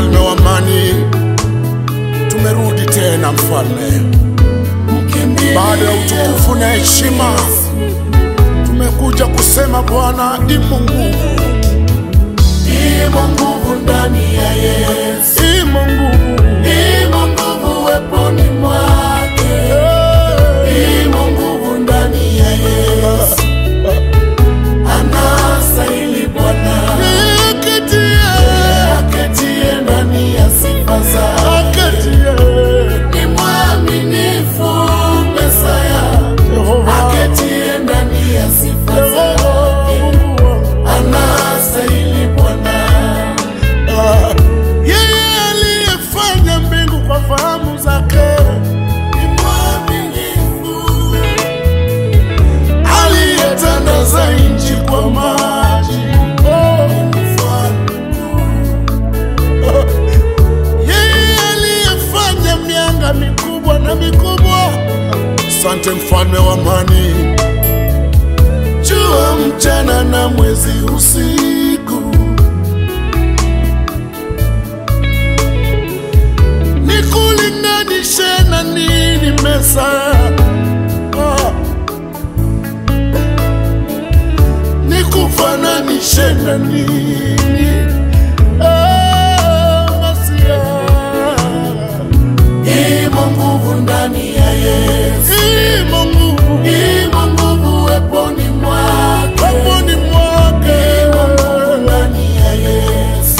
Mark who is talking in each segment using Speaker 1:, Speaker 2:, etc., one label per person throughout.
Speaker 1: mfalme wa amani, tumerudi tena mfalme, baada ya utukufu na heshima, tumekuja kusema Bwana, imo nguvu,
Speaker 2: Imo nguvu ndani ya Yesu,
Speaker 1: imo nguvu,
Speaker 2: imo nguvu weponi mwake, imo nguvu ndani ya Yesu. Anastahili Bwana
Speaker 1: Akatie,
Speaker 2: aketie ndani ya sifa zake,
Speaker 1: akatie,
Speaker 2: ni mwaminifu Mesaya,
Speaker 1: Yehova,
Speaker 2: aketie ndani ya sifa
Speaker 1: Yehova,
Speaker 2: zake,
Speaker 1: Mungu wangu.
Speaker 2: anastahili Bwana.
Speaker 1: Ah, yeye aliyefanya mbingu kwa fahamu zake
Speaker 2: Ni mwaminifu
Speaker 1: aliyetandaza nchi kwa maji. Oh, yeye aliyefanya mianga mikubwa na mikubwa. Asante mfalme wa amani, jua mchana na mwezi usiku, nikulinganishe na nini Mesaya? Ah. nikufananishe na nini? Ah, Masia.
Speaker 2: Imo nguvu ndani ya Yesu,
Speaker 1: Imo nguvu
Speaker 2: imo nguvu weponi mwake,
Speaker 1: peponi mwake.
Speaker 2: imo nguvu ndani ya Yesu.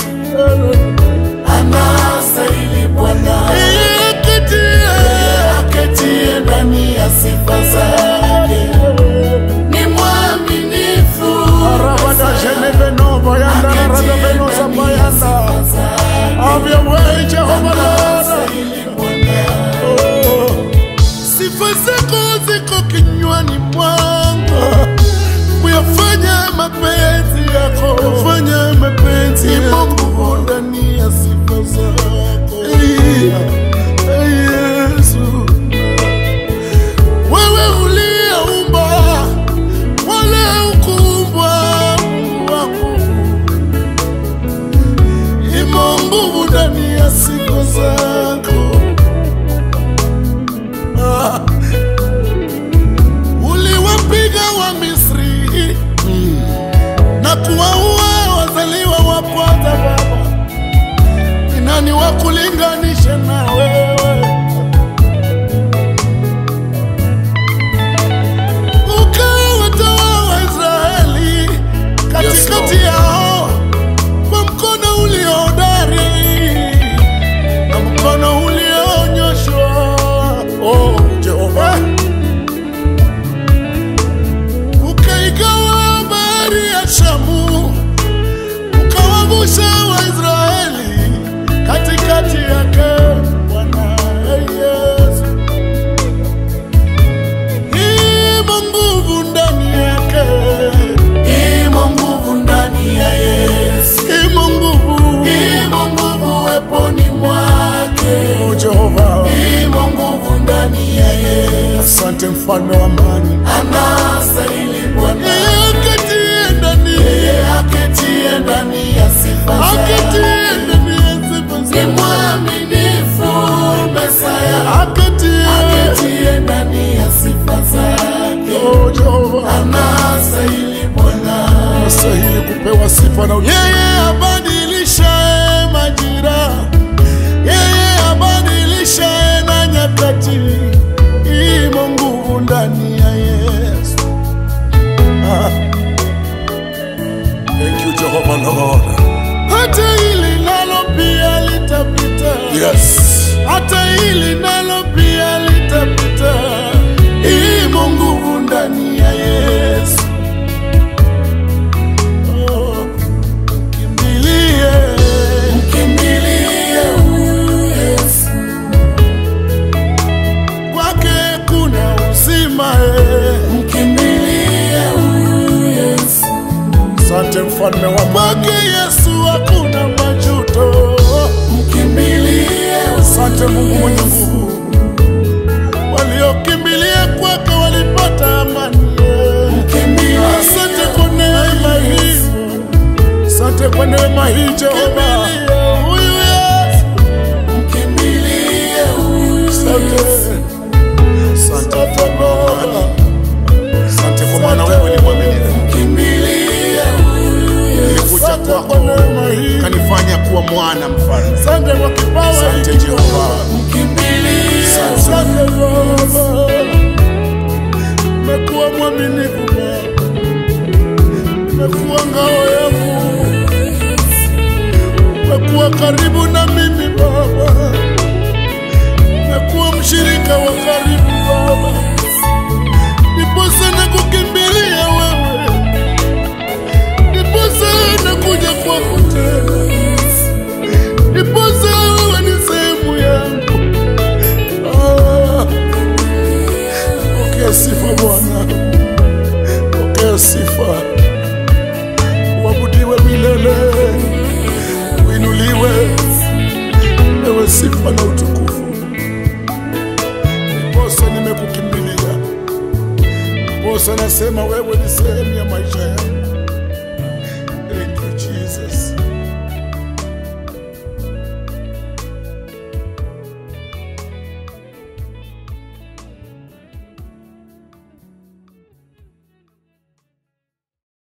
Speaker 2: Anastahili Bwana
Speaker 1: Ikatie.
Speaker 2: aketie ndani ya sifa zake, ni mwaminifu
Speaker 1: Arabada jeneve nova yanda na rada beno zapayanda. Have your way, Jehovah Lord. Oh. Sifa zako ziko kinywani mwangu, kuyafanya mapenzi yako, kufanya mapenzi yako, nguvu ndani ya sifa zako. Hey, Yesu, wewe uliyeumba wala ukuumbwa, Mungu wangu, imo nguvu ndani ya sifa zako. Ah. Uliwapiga wa Misri na kuwaua wazaliwa wa kwanza. Baba, ni nani wa kulinganisha na wewe? Ukawatoa Waisraeli katikati yao kwa mkono uliohodari na mkono ulionyoshwa. Oh, Jehova, ukaigawa bahari ya Shamu, ukawavusha Waisraeli katikati yake. Bwana Yesu, imo nguvu ndani yake,
Speaker 2: imo nguvu ndani ya Yesu,
Speaker 1: imo nguvu.
Speaker 2: imo nguvu weponi mwake,
Speaker 1: Oh, Jehova,
Speaker 2: imo nguvu ndani ya Yesu.
Speaker 1: asante mfalme wa amani,
Speaker 2: Anastahili Bwana
Speaker 1: akatie ndani
Speaker 2: yeye aketie ndani ya sifa zake,
Speaker 1: akatie ndani ya sifa
Speaker 2: ni
Speaker 1: zake.
Speaker 2: mwaminifu Mesaya,
Speaker 1: akatie
Speaker 2: aketie ndani ya sifa zake,
Speaker 1: Oh, Jehova,
Speaker 2: anastahili Bwana
Speaker 1: anastahili kupewa sifa na yeye abadilishaye majira, yeye abadilishaye na nyakati, imo nguvu ndani ya Yesu. Ah. Thank you, Jehovah Lord. Hata hili nalo pia litapita. Yes. Hata hili nalo pia litapita. Imo nguvu ndani ya Yesu. Oh, kimbilie.
Speaker 2: mkimbilie huyu Yesu,
Speaker 1: Kwake kuna uzima eh.
Speaker 2: mkimbilie huyu Yesu,
Speaker 1: Asante mfalme wa kwake Yesu hakuna majuto.
Speaker 2: mkimbilie
Speaker 1: Asante Mungu mwenye nguvu, waliokimbilia kwake walipata amani.
Speaker 2: mkimbilie
Speaker 1: Asante kwa neema hii, asante kwa neema hii Jehova. Huyu nimekuwa mwana mfalme.
Speaker 2: Asante kwa kipawa
Speaker 1: Asante
Speaker 2: hiki
Speaker 1: Jehova.
Speaker 2: Mkimbilia. Asante Baba, umekuwa mwaminifu Baba, umekuwa ngao yangu, umekuwa karibu na mimi Baba, umekuwa mshirika wa karibu Baba, niposa na kukimbilia wewe, niposa na kuja kwako tena, niposa wewe ni sehemu yangu. Ah, Pokea sifa Bwana, pokea sifa, uabudiwe milele, uinuliwe, ewe sifa na utukufu. Ndiposa nimekukimbilia, ndiposa nasema wewe ni sehemu ya maisha